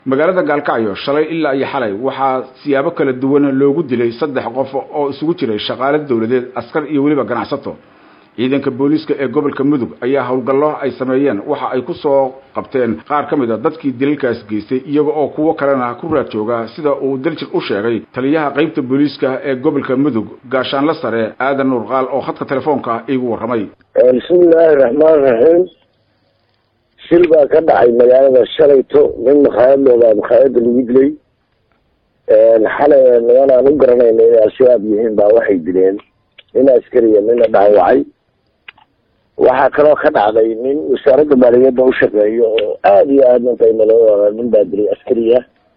magaalada gaalkacyo shalay ilaa iyo xalay waxaa siyaabo kala duwan loogu dilay saddex qof oo isugu jiray shaqaale dowladeed askar iyo weliba ganacsato ciidanka booliiska ee gobolka mudug ayaa howlgallo ay sameeyeen waxa ay ku soo qabteen qaar ka mid a dadkii dilalkaas geystay iyaga oo kuwo kalena ku raad jooga sida uu daljir u sheegay taliyaha qaybta booliiska ee gobolka mudug gaashaanla sare aadan nuurqaal oo khadka telefoonka iigu warramay bismillaahi raxmaan raxiim shil baa ka dhacay magaalada shalayto nin makhaayad loodaa makhaayada lagu dilay xalay niman aan u garanayna inay al-shabaab yihiin baa waxay dileen nin askariya nina dhaawacay waxaa kaloo ka dhacday nin wasaaradda maaliyadda u shaqeeyo oo aada iyo aada mantaymaloo nin baa dilay askariya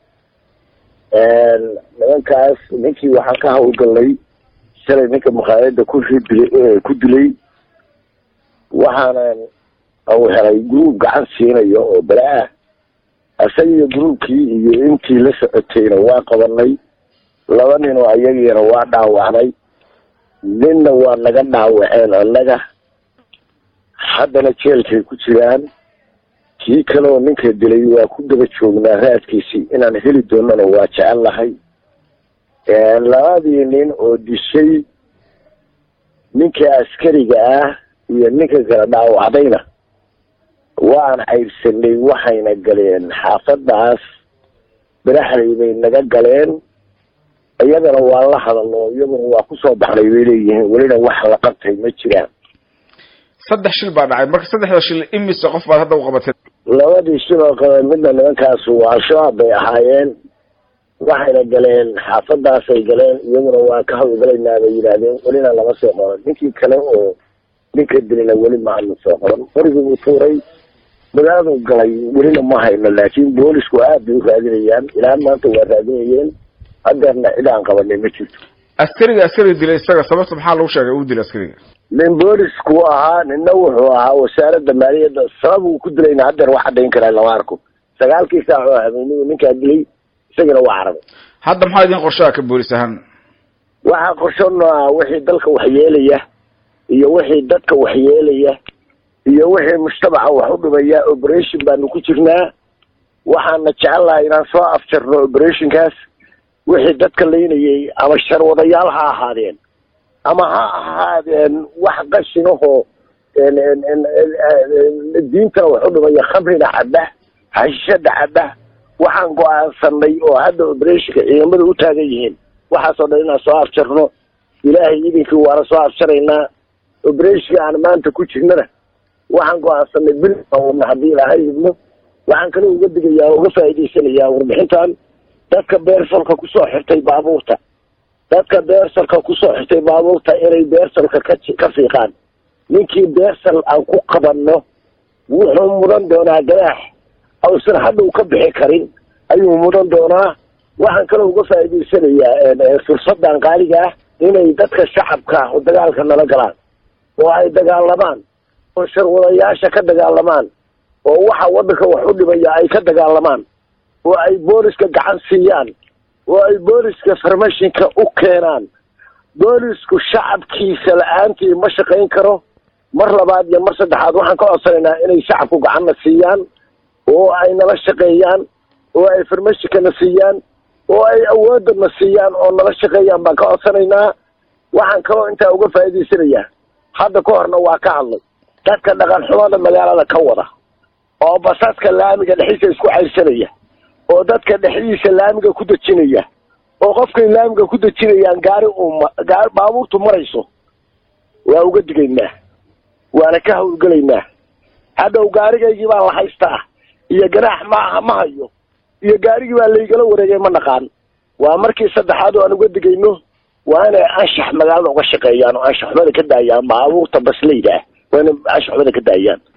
nimankaas ninkii waxaa ka hawlgalnay shalay ninka makhaayada kushi dilay ku dilay waxaana u helay gruub gacan siinayo oo bala ah isagiyo gruubkii iyo intii la socotayna waa qabanay laba nin oo ayagiina waa dhaawacnay ninna waa naga dhaawaceen annaga haddana jeelkay ku jiraan kii kaleoo ninka dilay waa ku daba joognaa raadkiisii inaan heli doonana waa jecel lahay labadii nin oo dishay ninka askariga ah iyo ninka kala dhaawacdayna waan caybsanay waxayna galeen xaafadaas baraxley bay naga galeen iyadana waa la hadalno iyaguna waa kusoo baxnay bay leeyihiin welina wax la qabtay ma jiraan saddex shil baa dhacay marka saddexda shil imise qof baad hadda u qabatay labadii shil oo qaba midna nimankaasu al-shabaab bay ahaayeen waxayna galeen xaafadaasay galeen iyaguna waa ka hawlgalaynaa bay yidhaahdeen welina lama soo qoran ninkii kale oo ninka dilina weli ma aanu soo qoran qorigii buu tuuray magaaladu galay welina ma hayno laakiin boolisku aad bay u raadinayaan ilaa maanta waa raadinayeen hadeerna cid aan qabanay ma jirto askariga askariga dilay isaga sababta maxaa lagu sheegay uu dilay askariga nin boolisku ahaa nina wuxuu ahaa wasaaradda maaliyadda sabab uu ku dilayna hadeer wax caddayn karaa lama arko sagaalkii saac oo habeennigu ninkaa dilay isagana waa carabay hadda maxaa idin qorshaha ka boolis ahaan waxaa qorshona wixii dalka waxyeelaya iyo wixii dadka waxyeelaya iyo wixii mujtamaca wax u dhimaya operation baanu ku jirnaa waxaana jecellahay inaan soo afjarno operationkaas wixii dadka laynayay ama sharwadayaal ha ahaadeen ama ha ahaadeen wax qashinahoo diintana wax u dhimaya khamrina cabba hashishada cabba waxaan go-aansanay oo hadda operationka ciidamada u taagan yihiin waxaasoo dhan inaan soo afjarno ilaahay idinkii waana soo afjaraynaa operationka aan maanta ku jirnana waxaan go-aansanay bil wadna haddii ilaahay idmo waxaan kaloo uga digayaa uga faa'iidaysanayaa warbixintan dadka beersalka kusoo xirtay baabuurta dadka beersalka kusoo xirtay baabuurta inay beersalka ka ka fiiqaan ninkii beersal aan ku qabanno wuxuu mudan doonaa gadaax ausan hadhow ka bixi karin ayuu mudan doonaa waxaan kaloo uga faa'iidaysanayaa fursadan qaaliga ah inay dadka shacabka oo dagaalka nala galaan oo ay dagaalamaan oo sharwadayaasha ka dagaalamaan oo waxa waddanka wax u dhimaya ay ka dagaalamaan oo ay booliska gacan siiyaan oo ay booliska farmashinka u keenaan boolisku shacabkiisa la-aantii ma shaqayn karo mar labaad iyo mar saddexaad waxaan ka codsanaynaa inay shacabku gacanna siiyaan oo ay nala shaqeeyaan oo ay farmashinkana siiyaan oo ay awoodana siiyaan oo nala shaqeeyaan baan ka codsanaynaa waxaan kaloo intaa uga faa'iidaysanayaa hadda ka horna waa ka hadlay dadka dhaqan xumada magaalada ka wada oo basaska laamiga dhexdiisa isku cayrsanaya oo dadka dhexdiisa laamiga ku dejinaya oo qofkay laamiga ku dejinayaan gaari uuma gaari baabuurtu marayso waa uga digaynaa waana ka hawlgelaynaa hadhow gaarigaygii baan la haystaa iyo ganaax maaha ma hayo iyo gaarigii baa laygala wareegay ma naqaan waa markii saddexaad oo aan uga digayno waa inay anshax magaalada uga shaqeeyaan oo anshax xumada ka daayaan baabuurta basleyda ah waa inay anshax xumada ka daayaan